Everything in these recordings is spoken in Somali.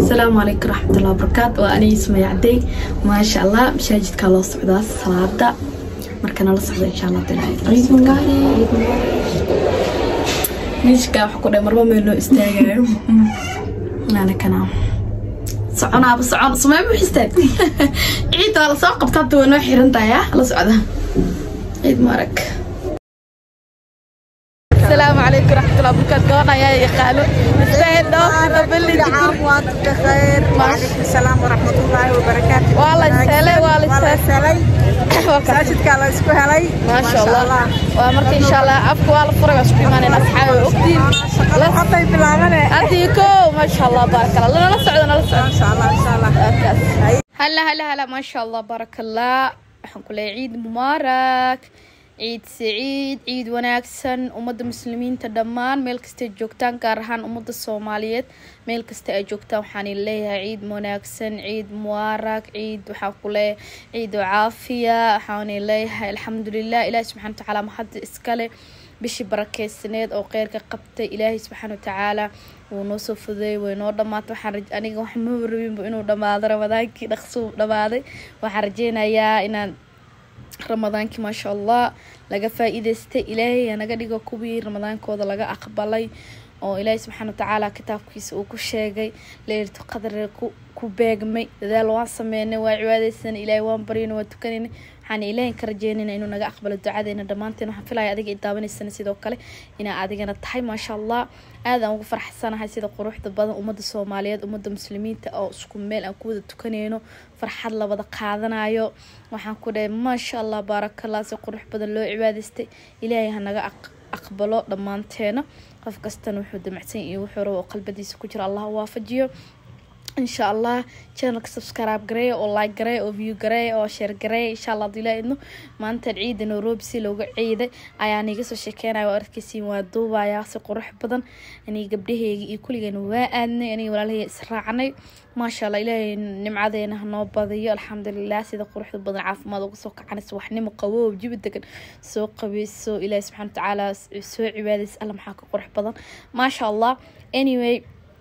asalaamu calaykum raxmatullahi wabarakaatu waa aniga ismaya cadey maasha allah masaajidkaa loo socdaa salaada marka nala socda insha allah miiskaa wax ku dhe marba meel loo istaagayo naana kana soconaaba socon sumee mu istaag ciid waa lasoo qabta hadda way noo xiran tahay ah la socda ciid muarag السلام عليكم ورحمة الله وبركاته قوانا يا يقالوا نستاهل نبلي عام وانتم بخير وعليكم السلام ورحمة الله وبركاته والله يستاهل والله والله يستاهل يستاهل masaajidka la isku helay ما شاء الله ومركي إن شاء الله أبكي والله فرق أسكي ماني أصحابي أختي shaqada hadday bilaabane أنتيكو ما شاء الله بارك الله لنا نسعد أنا نسعد insha allah insha allah هلا هلا هلا ما شاء الله بارك الله waxaan ku leeyahay ciid mubaarak ciid saciid ciid wanaagsan ummadda muslimiinta dhammaan meel kastay joogtaan gaar ahaan ummadda soomaaliyeed meel kasta ay joogtaan waxaan leeyahay ciid wanaagsan ciid mubaarak ciid waxaan ku leeyahay ciid oo caafiya waxaan leeyahay alxamdulilah ilaahi subxana watacaala mahadda iskale bishii barakeysaneed oo kheyrka qabtay ilaahay subxaana watacaala wuu noo soo fudeeyay way noo dhamaatay waxaan raj- aniga wax maba rabinba inuu dhamaado ramadaankii dhaqsuu dhamaaday waxaan rajeynayaa inaan ramadaankii maasha allah laga faa-iideystay ilaahay hanaga dhigo kuwii ramadaankooda laga aqbalay oo ilaahay subxaana watacaala kitaabkiisa uu ku sheegay leylatu qadar ku ku beegmay dadaal waan sameynay waa cibaadeysanay ilaahay waan baryana waa tukanayna waxaan ilaahay ka rajeynayna inuu naga aqbalo ducadeena dhammaanteen waxaan filaya adiga i daawanaysana sidoo kale inaa adigana tahay maasha allah aad aan ugu farxsanahay sida quruxda badan ummadda soomaaliyeed ummadda muslimiinta oo isku meel aan ku wada tukanayno farxad la wada qaadanayo waxaan ku dhahay maasha allah baarakallah si qurux badan loo cibaadaystay ilaahay ha naga aq- aqbalo dhammaanteena qof kastana wuxuu damacsan iyo wuxuu rabo oo qalbadiisa ku jira allah ha waafajiyo insha allah channelka subscribe gareey oo like gareey oo view gareey oo share gareey insha allah haduu ilaaha idno maanta ciida nairobi si looga ciiday ayaan iga soo sheekeynaya waa arkeysiin waa duubayaa si qurux badan aniga gabdhaheyga iyo kulligeena waa aadnay aniga walaalahey israacnay maasha allah ilaahay nimcadeena hanoo badiyo alxamdulilah sida quruxda badan caafimaad uga soo kacanaysa waxnimo qaboob jibi degan soo qabeyso ilaahay subxana watacaala soo cibaadaysa alla maxaa ka qurux badan maasha allah anyway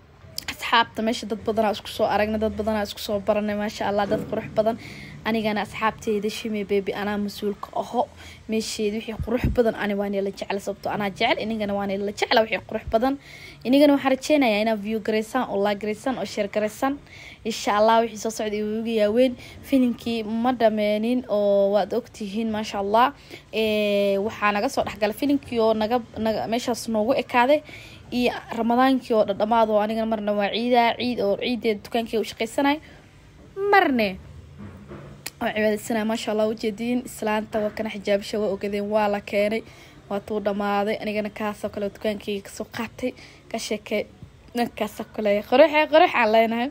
asxaabta meesha dad badanaa isku soo aragna dad badanaa isku soo baranay maasha allah dad qurux badan anigana asxaabteyda shime bebi anaa mas-uulka aho meesheeda wixii qurux badan ani waana la jecla sababto anaa jecel inigana waana la jecla wixii qurux badan inigana waxaan rajeynayaa inaad view gareysaan oo like gareysaan oo share gareysaan insha allah wixii soo socda igu yaaweyn filimkii ma dhameenin oo waad ogtihiin maasha allah Eh, waxaa naga soo dhexgala filimkii oo naga naga meeshaas noogu ekaaday iyo ramadaankii oo dhadhamaad oo anigana marna waa ciidaa ciid oo ciideeda dukaankii u shaqaysanay marne oo cibaadaysanaya maasha allah ujeediin islaanta waa kana xijaabisha waa ogadeen waa la keenay waa tuu dhamaaday anigana kaasoo kale dukaankayga kasoo qaatay ka sheekey dhankaasoo kale qoraxe qorax aan leenahay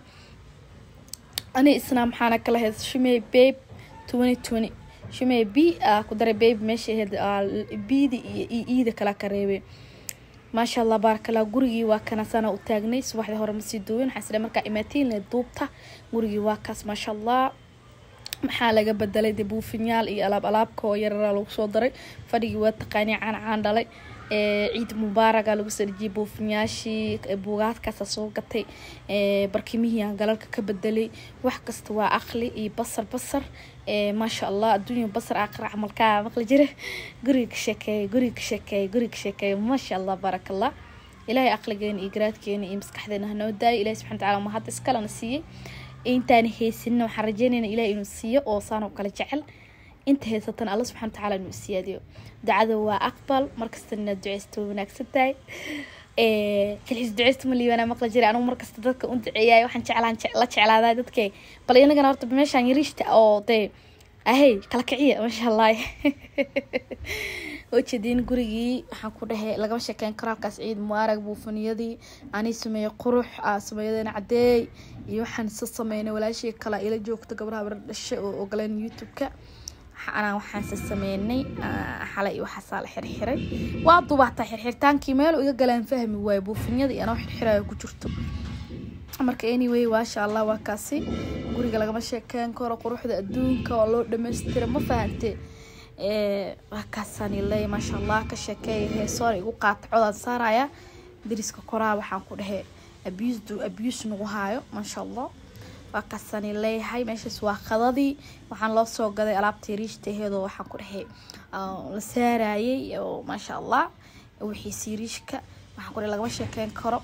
ani isna maxaana kala hayd shumey babe twenty twenty shumey b ah ku daray babe meesha ahayd bidi iyo i iida kala ka reebay maasha allah baarakallah gurigii waa kana sana u taagnay subaxdii hore masii duwin waxaan isdhahay markaa imaatiin le duubta gurigii waa kaas maasha allah maxaa laga bedelay dee buufinyaal iyo alaab alaabka oo yararaa lagu soo daray fadhigii waa taqaanii caan caan dhalay ee ciid mubaaraga lagu soo dhejiyay buufinyaashii ee buugaadkaasa soo gatay ee barkimihii aan galalka ka bedelay wax kasta waa aqli iyo basar basar ee maasha allah adduunya basar aqra camalkaa maqli jira guriga ka sheekeeya guriga ka sheekeeya guriga ka sheekeeya maasha allah baarakallah ilaahay aqligeena iyo garaadkeena iyo maskaxdeena hanoo daayay ilahi subxana watacaala ma hadda iskalena siiyey intaan haysanin waxaan rajeynayna ilaah inuu siiyo oo saan oo kale jecel inta haysatan alla subxana watacaala inuu siyaadiyo ducada waa aqbal markasta inaad duceysto way wanaagsan tahay kalxiis duceysta ma liibanaa maqla jiray anugu markasta dadka u duceeyaay waxaan jeclaan la jeclaadaa dadke bal inagana horta meeshaan yariishta oo dee ahey kala kiciya maasha allah ujeediin gurigii waxaan ku dhahay lagama sheekeyn karo halkaas ciid mubaarag buufaniyadii ani sameeyey qurux ah sameeyadeena cadeey iyo waxaan isa sameynay walaashii kale ila joogta gabdhaha bar dhashay oo ogoleen youtube-ka anaa waxaanse sameynay xalay iyo waxaasaa la xirxiray waa dubaataa xirxirtaankii meel iga galaan fahmi waayo buufinyada iyo anoo xirxirayo ku jirto marka anyway maasha allah waa kaasi guriga lagama sheekeyn karo quruxda adduunka oo loo dhamaystira ma fahante waa kaasaan leeya maasha allah ka sheekeeya heesoona igu qaata codaan saaraya dariska koraa waxaan ku dhahay abuse abuse nagu haayo maasha allah waa kasani leeyahay meeshaas waa qadadii waxaan loo soo gaday alaabtii riishtaheedoo waxaan ku dhahay la saarayay oo maasha allah wixii siiriishka waxaan ku dhahay lagama sheekeyn karo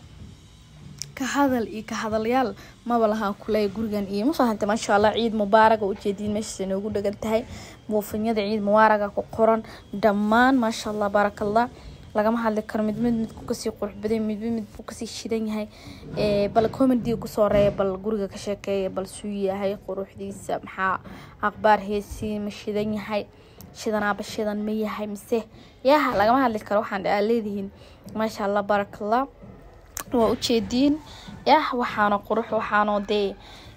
ka hadal iyo ka hadalyaal maba lahaan kuleeya gurigan iyo ma fahantay maasha allah ciid mubaaraga ujeediin meeshaas inoogu dhagan tahay buufinyada ciid mubaaraga ku qoran dhammaan maasha allah baarakallah lagama hadli karo mid mid midku kasii qurux badan mid mid midbuu kasii shidan yahay bal comedy kusoo reeya bal guriga ka sheekeeya bal suu yahay quruxdiisa maxaa aqbaar heesii ma shidan yahay shidanaaba shidan ma yahay mise yaha lagama hadli karo waxaan aa leedihiin maasha allah baarakallah waa ujeediin yah waxaana qurux waxaanoo dee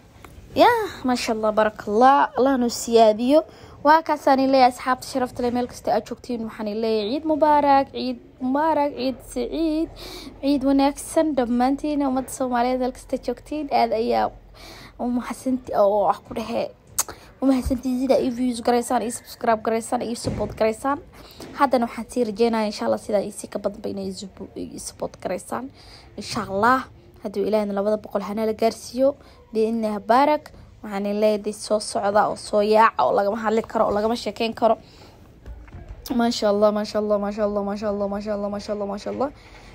yah maasha allah baarakallah allah noo siyaadiyo waa kaasaan leeyahay asxaabta sharafta le meel kasta aad joogtiin waxaan leeyahay ciid mubaarak ciid mubaarak ciid saciid ciid wanaagsan dhammaantiin ummadda soomaaliyeed meel kasta joogtiin aad ayaa umahadsanti oo ah ku dhehe umahadsantiin sida i views garaysaan iyo subscribe garaysaan iyo support garaysaan haddana waxaan sii rajeynaya insha allah sidaa isi ka badanba inay support garaysaan insha allah hadduu ilaahna labada boqol hana la gaarsiiyo biidnilah baarak waxaan leeyahay soo socda oo soo yaaca oo lagama hadli karo oo lagama sheekeyn karo maasha allah maasha allah maasha allah maasha allah maasha allah maasha allah maasha allah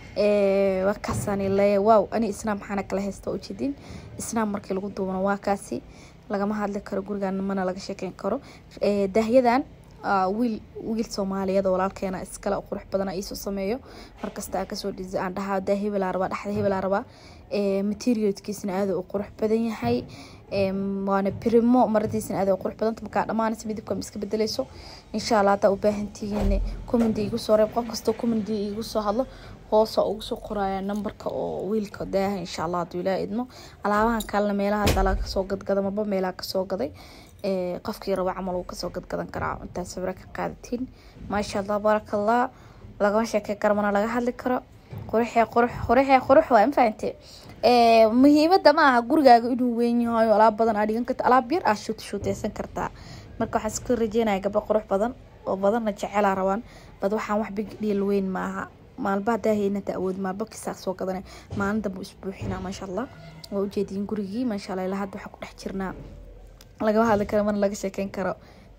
waa kaasaan leeyahay wow ani isnaam maxaana kala haysta ujeedin isnaam markii lagu duubano waa kaasi lagama hadli karo gurigan mana laga sheekeyn karo daahyadan wiil wiil soomaaliyeed oo walaalkeena iskale oo qurux badana iisoo sameeyo markasta aan kasoo dhisi aan dhahaa daa hebelaa rabaa dhexda hebelaa rabaa materialkiisna aada u qurux badan yahay waana primo maradiisna aada u qurux badanta markaa dhamaanaysa midabka ma iska bedeleyso insha allah haddaa u baahantihiin commendi igu soo reeb qof kastoo commendi igu soo hadlo hoosa ugu soo qoraya numberka oo wiilka daaha insha allah hadduu ilaa idmo alaabahan kalena meelaha dala kasoo gadgada maba meelaha kasoo gaday qofkii raba camal uu kasoo gadgadan karaa intaa sawiro ka qaadatiin maasha allah baarakallah lagama sheekey karo mana laga hadli karo quruxee qurux quruxee qurux waa ma fahante muhiimada ma aha gurigaaga inuu weyn yahay alaab badan aa dhigan karta alaab yar aa shuut shuuteysan kartaa marka waxaan iska rajeynaya gabdho qurux badan oo badanna jecelaa rabaan bad waxaan wax big dhiil weyn maaha maalba hadaa haynata awood maalba kisaa soo gadanay maalin dambe isbuuxinaa maasha allah waa ujeediin gurigii maasha allah ilaa hadda waxaa ku dhex jirnaa lagama hadli karo mana laga sheekeyn karo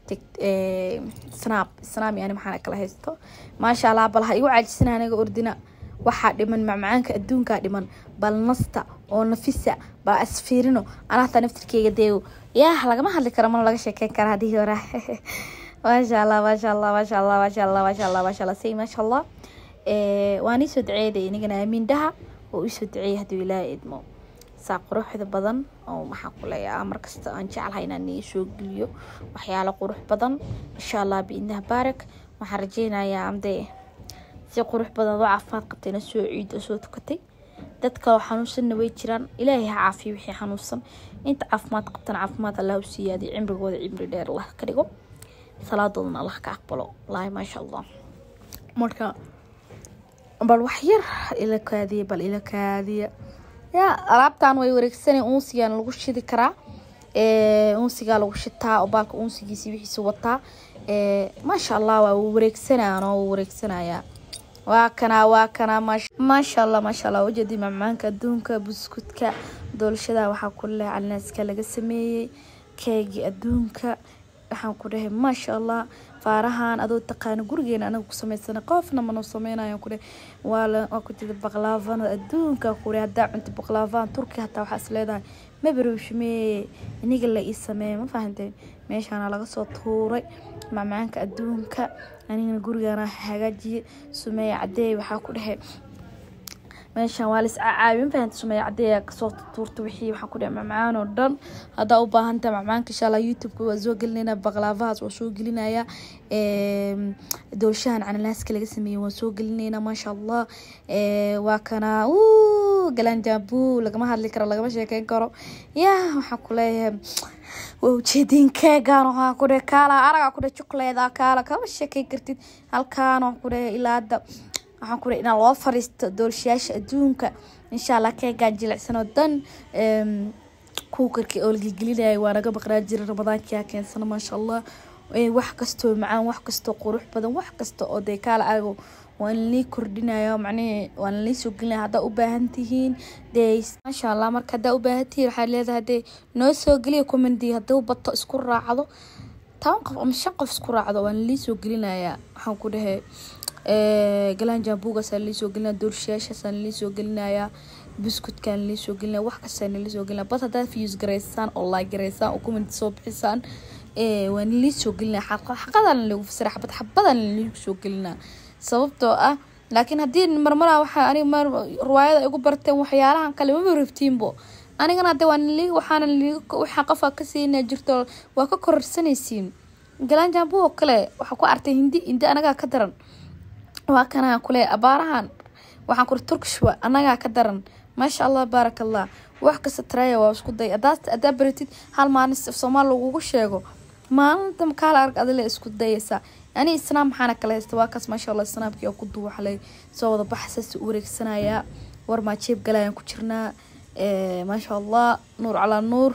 snap snap yani maxaan kala haysto maasha allah bal ha igu caajisana aniga ordina waxaa dhiman macmacaanka adduunkaa dhiman bal nasta oo nafisa bal asfiirino anahta naftirkeyga deewo yaah lagama hadli karo mana laga sheekeyn kara hadii hora maasha allah maasha allah maasha allah maasha allah maasha allah maasha allah say maasha allah waan iisoo duceeday inigana aamiin dhaha oo iisoo duceeyay hadduu ilaaha idmo saa quruxda badan oo maxaa ku leeyaha markasta aan jeclahay inaan ii soo geliyo waxyaalo qurux badan insha allah biidnaha baarak waxaan rajeynayaa amdee si qurux badan adoo caafimaad qabtayna soo ciid oo soo tukatay dadka oo xanuunsanna way jiraan ilaahay ha caafiyo wixii xanuunsan inta caafimaad qabtana caafimaad allah u siiyaadiyo cimrigooda cimri dheer allah ka dhigo salaadoodana allah ka aqbalo wallaahi maasha allah marka bal wax yar ila kaadiya bal ila kaadiya ya alaabtan way wareegsanay unsigaan lagu shidi karaa unsigaa lagu shitaa oo baalka unsigiisi wixiisa wataa maasha allah waa wareegsanayaan oo wareegsanayaa waa kanaa waa kanaa maasha allah maasha allah ujeedi macmaanka adduunka buskudka doolshada waxaa ku leh calinaaska laga sameeyey keegii adduunka waxaan ku dhahay maasha allah faarahan adoo taqaana gurigeena anaga ku samaysana qofna manoo sameynayo ku dhahay waa waa ku tida baqlaafana adduunka ku dhahay haddaa cunta baqlaafan turki hataa waxaa is leedahay mabarowshmee iniga la ii sameeye ma fahantay meeshaana laga soo tuuray macmacaanka adduunka anigana gurigaana hagaajiye sumeeye cadeey waxaa ku dhahay meeshaan waa lis caabi ma fahanta sumeeye cadeeya kasoo tuurta wixii waxaan ku dhahay macmacaan oo dhan haddaa u baahantaha macmacaanka insha allah youtube-ka waa soo gelinayna baqlaafahaas waa soo gelinaya doolshahan cananaaska laga sameeyey waan soo gelinayna maasha allah waa kana galanjaabu lagama hadli karo lagama sheekeyn karo ya waxaan ku leeyahay waa ujeediin keegaan waxaa ku dhahay kaala aragaa ku dhahay jukuleeda kaala kama sheekeyn kartid halkaan waxaan ku dhahay ilaa hadda waxaan ku dhahay inaan loo fariisto doolshayaasha adduunka insha allah keegaan jilicsan oo dan kuukarkii oo la gelgelinayay waa naga baqnaa jira ramadaankia keensana maasha allah wax kastoo macaan wax kastoo qurux badan wax kasta oo dee kaala arago waan lii kordhinaya macnihii waan lii soo gelinaya haddaa u baahan tihiin dee maasha allah marka haddaa u baahan tihiin waxaa leedahay dee noo soo geliya commendi hadduu bato isku raacdo toban qof ama shan qof isku raacdo waan lii soo gelinayaa waxaan ku dhahay galaan jambuugaasaan lii soo gelinaya doorshayaashaasaan lii soo gelinayaa buskutkaan lii soo gelinaya wax kastaan lii soo gelinaya bas haddaad views garaysaan oo like garaysaan oo comment soo bixisaan waan lii soo gelinaya xaqad xaqadan lagu fasira xabad xabadan liigu soo gelinaa sababtoo ah laakiin haddii marmaraa waxaa aniga mar riwaayada igu barteen waxyaalahan kale mama rabtiinbo anigana hadde waan lii waxaana lii waxaa qofka ka siinaa jirto waa ka kororsanaysiin galaan jambu oo kale waxaa ku artay hindi hindi anagaa ka daran waa kanaa kule abaarahan waxaan kuri turkish wa anagaa ka daran maasha allah baarak allah wax kasta taraya waa isku day haddaa baratid hal maalin soomaal lagugu sheego maalinta makaala arag adile isku dayaysaa ani isnaam maxaana kala haysta waa kaas maasha allah isnaamkii oo ku duwaxlay soo wada baxsaas u wareegsanayaa war maa jeeb galayaan ku jirnaa maasha allah nuur calaa nuur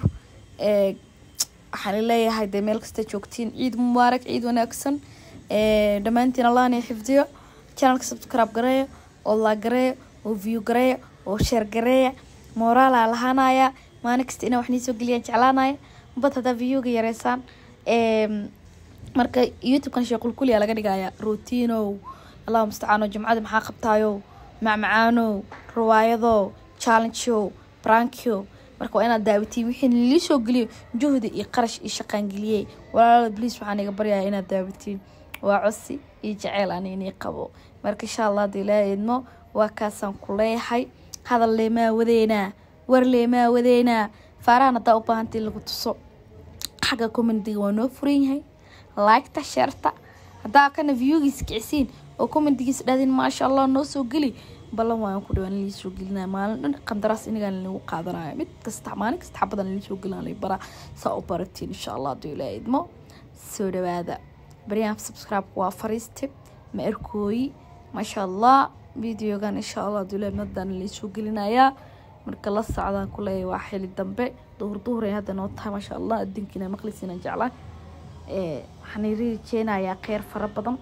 waxaan leeyahay dee meel kasta joogtiin ciid mubaarak ciid wanaagsan dhammaantiin allah na xifdiyo channelka subscribe gareeya oo la gareeya oo view gareeya oo share gareeya moraala lahaanaya maalin kasta inaa wax nii soo geliyaan jeclaanaya bad haddaa viewga yareysaan marka youtubekan sheequlkuliya laga dhigaya routinow allahu mustacaano jimcada maxaa qabtaayo macmacaanow riwaayadow challengeow brankio marka waa inaad daawatiin wixii lii soo geliyo juhdi iyo qarash iyo shaqaan geliyey walaalada bliis waxaan iga baryaya inaad daawatiin waa cosi iyo jaceyl ani inii qabo marka insha allah hadii laa eedmo waa kaasaan ku leeyahay hadal leemaa wadeynaa war leemaa wadeynaa faarahan haddaa u baahantay lagu tuso xagga commendiga waa noo furan yahay liketa sheerta haddaa kana viewgiis kicisiin oo commendigiis dhadin maasha allah noo soo geli ballan waan ku dhawaan lii soo gelinaya maalin dhan qandaraas inigaan lagu qaadanaya mid kasta maalin kasta xabadan lii soo gelina lay bara saa u baratiin insha allah haduu ilaa idmo soo dhawaada baryahan subscribe waa fariiste ma arkooyi maasha allah videogan insha allah haduu ilaa idmadan lii soo gelinayaa marka la socdaan kuleeyahay waa xili dambe duhur duhur ay hadda noo tahay maasha allah adinkiina maqlisiina jeclaa waxaan rajeynayaa kheyr fara badan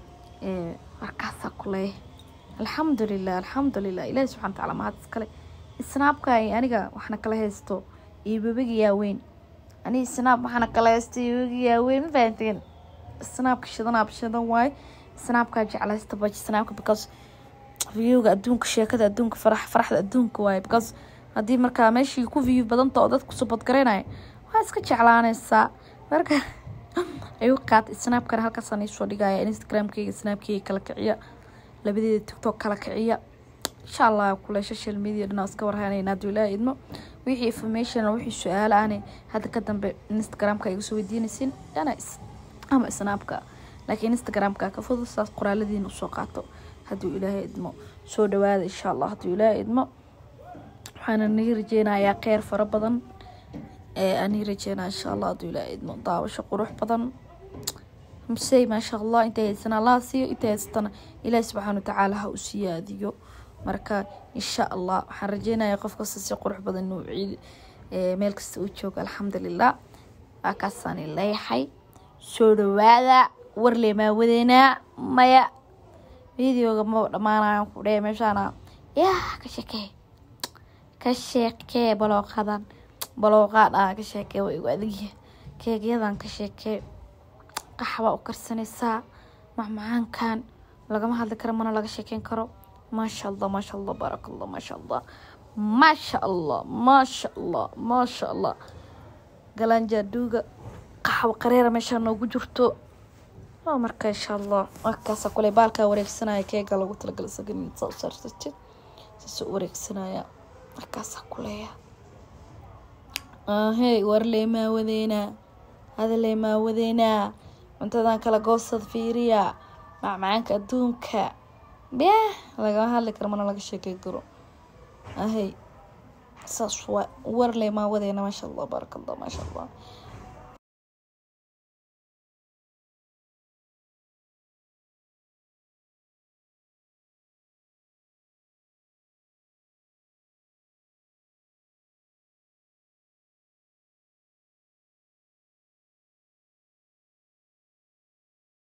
markaasaa kuleeyahay alxamdulilah alxamdulilah ilaahi subxana watacaala mahad iskale isnaabka aniga waxna kala haysto iyo babaga yaaweyn aniga isnaab waxaana kala haysto iyo babaga yaaweyn ma fahanteen isnaabka shidanaab shidan waaye isnaabkaa jeclaysta baj isnaabka because viewga adduunka sheekada adduunka farax faraxda adduunka waaye because haddii markaa meeshii ku view badanta oo dadku subadgaraynaya waa iska jeclaanaysaa marka ayuu qaatay snaabkana halkaasaan iisoo dhigaya instagramkeyga snaabkeyga kala kiciya labadeeda tiktok kala kiciya insha allah kule social media dhan iska warhanayna hadduu ilaa idmo wixii information wixii su-aalo aanay hadda ka dambe instagramka iga soo weydiinaysin ana ama snaabka laakiin instagramka ka fudud saas qoraaladiina usoo qaato hadduu ilaahay idmo soo dhawaada insha allah hadduu ilaahay idmo waxaana nii rajeynayaa kheyr fara badan ee anii rajeynaya insha allah hadduu ilaahay idmo daawasho qurux badan msey maasha allah intay haysana allaha siiyo intay haysatana ilaahi subxaana watacaala ha u siyaadiyo marka insha allah waxaan rajeynayaa qof kasta si qurux badan inuu ciid meel kasta uu joogo alxamdulilah waa kaasaani leeyahay soo dhawaada warle maa wadeynaa maya videoga ma dhamaanayan ku dheh meeshaana yaa ka sheekee ka sheekee balooqadan balooqaad ah ka sheekee waa igu adagya keegyadan ka sheekee qaxbaa u karsanaysaa macmacaankan lagama hadli karo mana laga sheekeyn karo maasha allah maasha allah baaraka allah maasha allah maasha allah maasha allah maasha allah galanjaaduuga qaxwo qareera meeshaa noogu jirto waa marka insha allah markaasa kule baalkaa wareegsanaya keega lagu talagala sagan saa u saarsatid saasoo wareegsanaya markaasaa kuleeya ahey warlee maa wadeynaa hadalee maa wadeynaa cuntadan kala goosad fiiriya macmacaanka adduunka beh lagama hadli karo mana laga sheekey karo ahey saas waa warlee maa wadeynaa maasha allah baaraka allah maasha allah